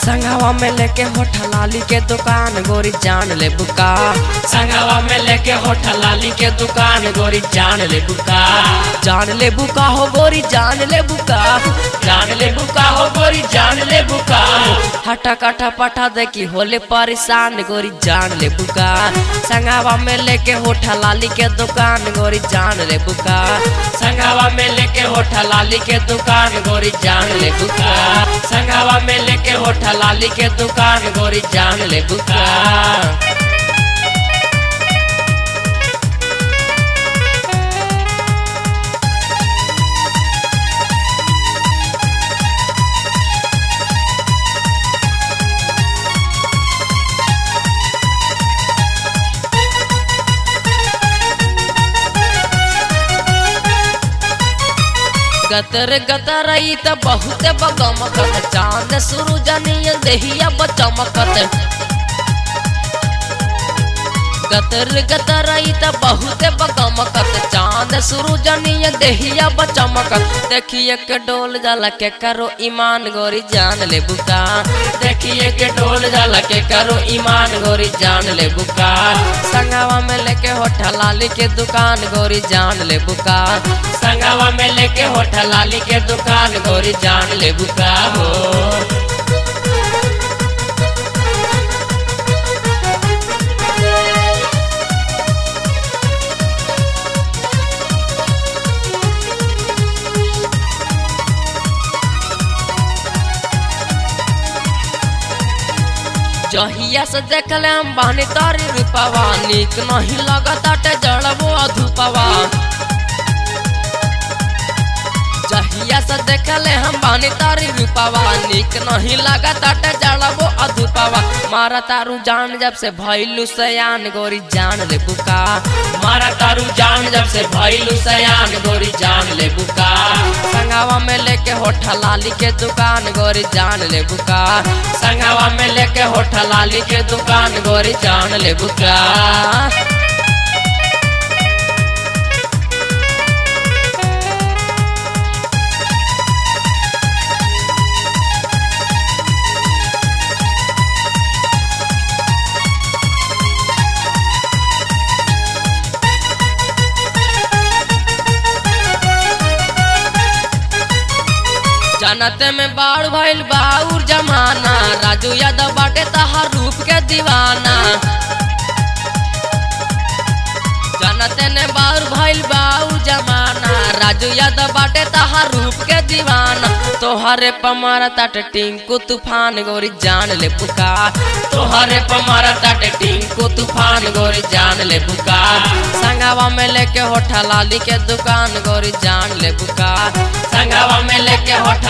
संगवा में लेके होठा लाली के दुकान गोरी जान ले बुका संगवा में लेके होठा लाली के दुकान गोरी जान ले बुका जान ले बुका हो गोरी जान ले बुका जान ले बुका हो गोरी जान ले बुका हटा कटा पटा देखी होले परेशान गोरी जान ले बुका संगवा में लेके होठा लाली के दुकान गोरी जान ले बुका संगवा में लेके होठा लाली के दुकान गोरी जान ले बुका संगवा में लेके होठा लाली के दुकान गोरी जान ले बुका गतर गतर ई त बहुत बगमकत चांद सूरज नियन देहिया बचमकत गतर गतर ई त बहुत बगमकत चांद सूरज नियन देहिया बचमकत देखिए के डोल जाला के करो ईमान गोरी जान ले बुका देखिए के डोल जाला के करो ईमान गोरी जान ले बुका संगवा में लेके होठा लाली के दुकान गोरी जान ले बुका संगवा में लेके होठा लाली के दुकान गोरी जान ले बुका हो जहिया से देखले हम बानी तारी रूपवा निक नहीं लगताटे जड़बो अधूपवा जहिया से देखले हम बानी तारी रूपवा निक नहीं लगताटे जड़बो अधूपवा मारा तारू जान जब से भइलू सयान गोरी जान ले बुका मारा तारू जान जब से भइलू सयान गोरी जान ले बुका संगवा में लेके होठा लाली के दुकान गोरी जान ले बुका संगवा में लेके होठा लाली के दुकान गोरी जान ले बुका जनते में बाढ़ भइल बाउर जमाना राजू यादव बाटे तहार रूप के दीवाना जनते ने बाउर भइल बाउर जमाना राजू यादव बाटे तहार रूप के दीवाना तोहरे पमारा ताटे टिंकू तूफान गोरी जान ले पुका तोहरे पमारा ताटे टिंकू तूफान गोरी जान ले बुका संगवा में लेके होठा लाली के दुकान गोरी जान ले पुका संगवा में लेके होठा